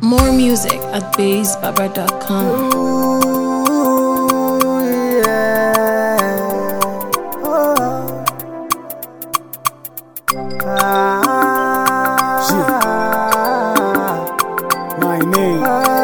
More music at BassBaba.com. Ooh, yeah. Oh. Ah. My name.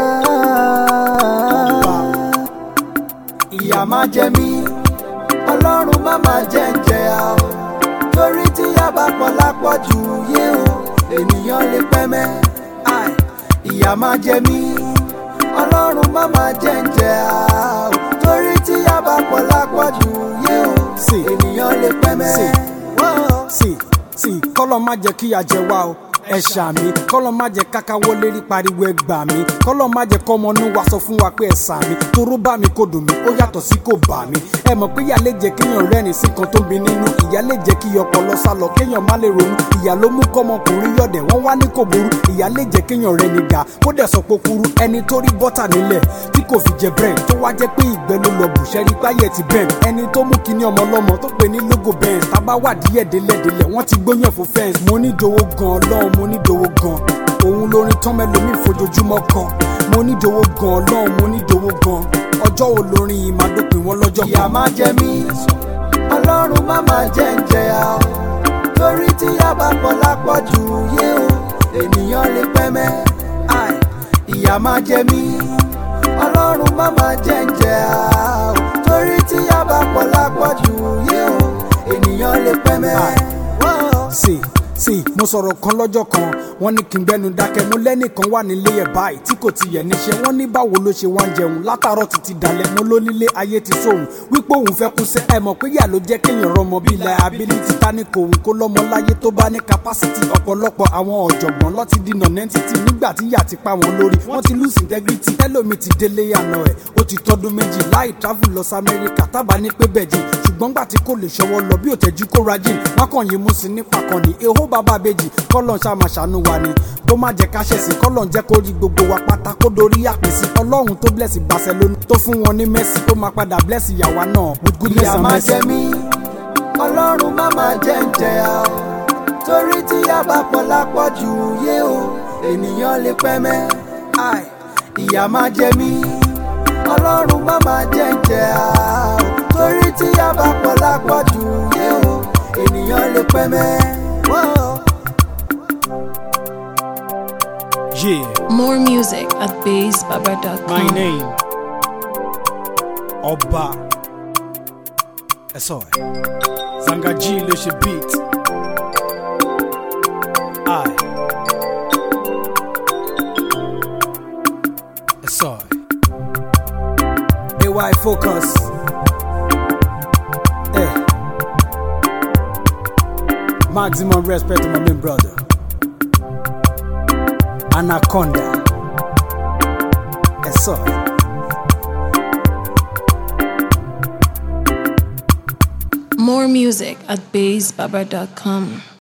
ìyà má jẹ mí ọlọ́run má má jẹ́ ń jẹ a o torí tí ìyà bá pọ̀ lápọ̀jù yé o ènìyàn lè pẹ́ mẹ́ Ai, ìyà má jẹ mí ọlọ́run má má jẹ́ ń jẹ a o torí tí ìyà bá pọ̀ lápọ̀jù yé o Sí. ènìyàn lè pẹ́ mẹ́. Sí. Whoa. sí sí kọ́lọ́ má jẹ́ kí a jẹ wá o ẹ ṣàmì kọ́lọ́ má jẹ́ kákáwọ́ lérí pariwo ẹ gbà mí kọ́lọ́ má jẹ́ kọ́ ọmọnú wa sọ fún wa pé ẹ sàmì toró bá mi kò dùn mí ó yàtọ̀ sí kò bà mí ẹ mọ̀ pé ìyá lè jẹ́ kéèyàn rẹ́rìn sí kan tó ń bi nínú ìyá lè jẹ́ kí ọpọlọ sá lọ kéèyàn má lè ronú ìyá ló mú kọ́mọkùnrin yọ̀dẹ̀ wọ́n wá ní kò burú ìyá lè jẹ́ kéèyàn rẹ̀ ní ga kó dẹ̀ sọ pé kúrú ẹni tó rí bọ́tà nílẹ̀ tí kò fi jẹ bread tó wá jẹ́ pé ìgbẹ́ ló lọ bù sẹ́rí páyẹ̀ ti bẹ́ẹ̀ ẹni tó mú kíní ọmọ ọlọ́mọ tó pè ní logo benz tábà wà díẹ̀ délẹ̀délẹ̀ wọ́n ti gbóyàn fún fẹ́ǹsì mo ní dowó gan ọlọ́run mo ní dowó gan òun lórin tán mẹ́lòmíì fojoojúmọ́ kan mo ní dowó gan ọlọ́run mo ní dowó gan ọjọ́ wo lórin yìí máa dópin wọn lọ́jọ́ ìyà má jẹ mí ọlọ́run má má jẹ́ ń jẹ a o torí tí ìyà bá pọ̀ lápọ̀jù yé o ènìyàn lè pẹ́ mẹ́ Ai, ìyà má jẹ mí ọlọ́run má má jẹ́ ń jẹ a o torí tí ìyà bá pọ̀ lápọ̀jù yé o ènìyàn lè pẹ́ mẹ́. Whoa. sí sí mo sọ̀rọ̀ kan lọ́jọ́ kan wọ́n ní kí n gbẹ́nu dákẹ́ mo lẹ́nìkan wà nílé ẹ̀ báyìí tí kò ti yẹ̀ níṣẹ́ wọ́n ní báwo ló ṣe wá ń jẹun látàárọ̀ títí dalẹ̀ mo ló nílé ayé ti sóhun wípé òun fẹ́ kú sẹ́ ẹ mọ̀ pé yà ló jẹ́ kéèyàn rọmọ bíi liability ta ní kò òun kó lọ́mọ láyé tó bá ní capacity ọ̀pọ̀lọpọ̀ àwọn ọ̀jọ̀gbọ́n lọ́ ti di non-entity nígbà tí yà ti pa wọn lórí wọ́n ti lose integrity ẹlòmíì ti délé àná ẹ̀ ó ti tọdún méjì láì travel lọ sí Amẹ́ríkà tábà ní pé bẹ́ẹ̀ jìn ṣùgbọ́n gbà tí kò lè ṣọwọ́ lọ bí òtẹ́jú kó rajin wọ́n kàn yín mú sí nípa kan ní ehó bàbá bèjì kọ́lọ̀ ṣá máa ṣàánú wa ni kó má jẹ́ ká ṣẹ̀sìn kọ́lọ̀ jẹ́ kó rí gbogbo wa pátá kó dorí àpèsè ọlọ́run tó bless Barcelona tó fún wọn ní Messi tó máa padà bless ìyàwó náà with goodness ìyà and má mercy. jẹ mí ọlọ́run má má jẹ́ ń jẹ a o torí tí ìyà bá pọ̀ lápọ̀jù yé o ènìyàn lè pẹ́ mẹ́ Ai, ìyà má jẹ mí ọlọ́run má má jẹ́ ń jẹ a o torí tí ìyà bá pọ̀ lápọ̀jù yé o ènìyàn lè pẹ́ mẹ́. Whoa. Yeah. More music at BassBaba.com. My name. Ọba. Ẹ̀sọ́ ẹ̀. Zangaji ló ṣe beat. I. Ẹ̀sọ́ ẹ̀. AY focus. Eh. Maximum respect to my main brother. Anaconda. Ẹ̀sọ́ ẹ̀. More music at BassBaba.com.